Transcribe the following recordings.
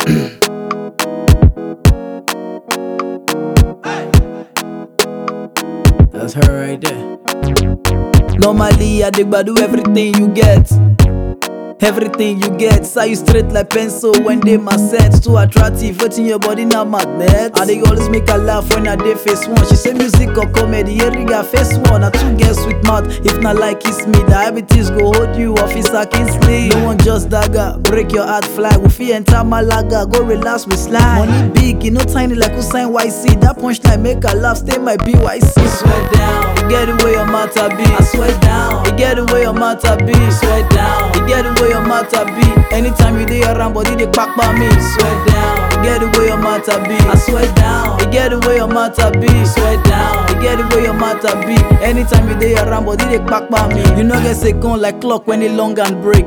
That's her right there. Normally, I dig do everything you get. Everything you get, say you straight like pencil when they my sense too attractive. Waiting your body now magnet. I they always make her laugh when I dey face one. She say music or comedy, every guy face one. I two get sweet mouth. If not like kiss me, diabetes go hold you. Officer Kingsley, no one just dagger. Break your heart flag. We fi enter Malaga, go relax with slide. Money big, you know tiny like Usain YC. That punchline make her laugh, stay my BYC. Swear down, you get away your matter be. I swear down, you get away your matter be. Swear down, you get away your matter be. Anytime you dey around, body they pack by me. Swear down, you get away your matter be. I swear down, you get away your matter be. Swear down, you get away your matter be. Anytime you dey around, body they pack by me. You know get second like clock when it long and break.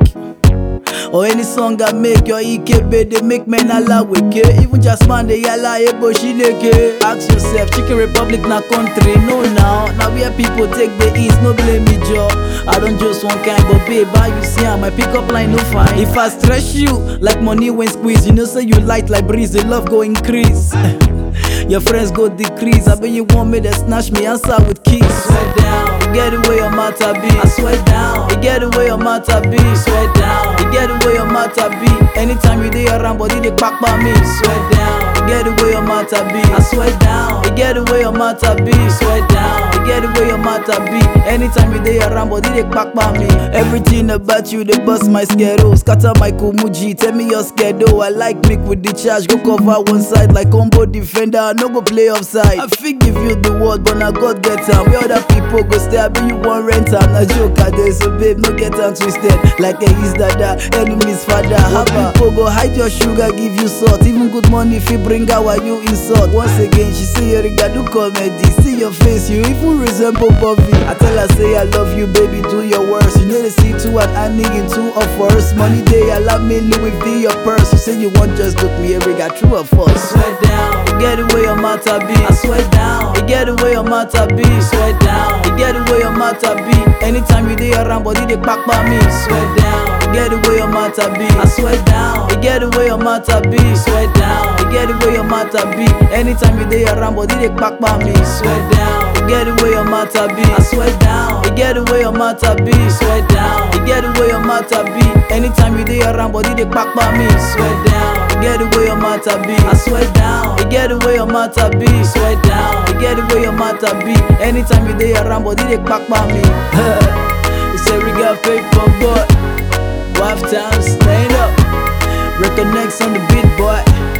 Or any song I make your EKB they make men ala weke Even just man they yalla ebo shileke Ask yourself, Chicken Republic na country No now, now where people take the east No blame me Joe I don't just one kind but babe how you see am My pickup line no fine If I stress you like money when squeeze You know say you light like breeze The love go increase Your friends go decrease I bet you want me to snatch me answer with keys Swear down, you get away your matter be I swear down, you get away your matter be Swear down, you get away your matter be Anytime you dey around body they pack by me Swear down, you get away your matter be I swear down, you get away your matter be Swear down, you get away your matter be Anytime you dey around body they pack by me Everything about you they bust my schedule Scatter my kumuji, tell me your schedule I like make with the charge, go cover one side like combo defender I no go play offside I fit give you the word but na God get am Where other people go stay, I be you want rent am Na joke I dey so babe no get am twisted Like a his dada, enemies father Haba People go hide your sugar, give you salt Even good money if you bring out while you insult Once again she say you riga do comedy See your face, you even resemble Bobby I tell her say I love you baby, do your worst You know they see two and I need in two of us Money day, allow me Louis V your purse You say you want just look me every got true or false Swear down, you get away your matter be I swear down, you get away your matter be Swear down, you get away your matter be Anytime you dey around body they pack by me Swear down, you get away your matter be I swear down, you get away your matter be Swear down, you get away your matter be Anytime you dey around body they pack by me Swear down, you get away your matter be I swear down, you get away your matter be Swear down, you get away your matter be Anytime you dey around body they pack by me Swear down, you get away your matter be I swear down, you get away your matter be Swear down, you get away your matter be Anytime you dey around body they pack by me You say we got paper boy Wife time stand up Reconnects on the beat boy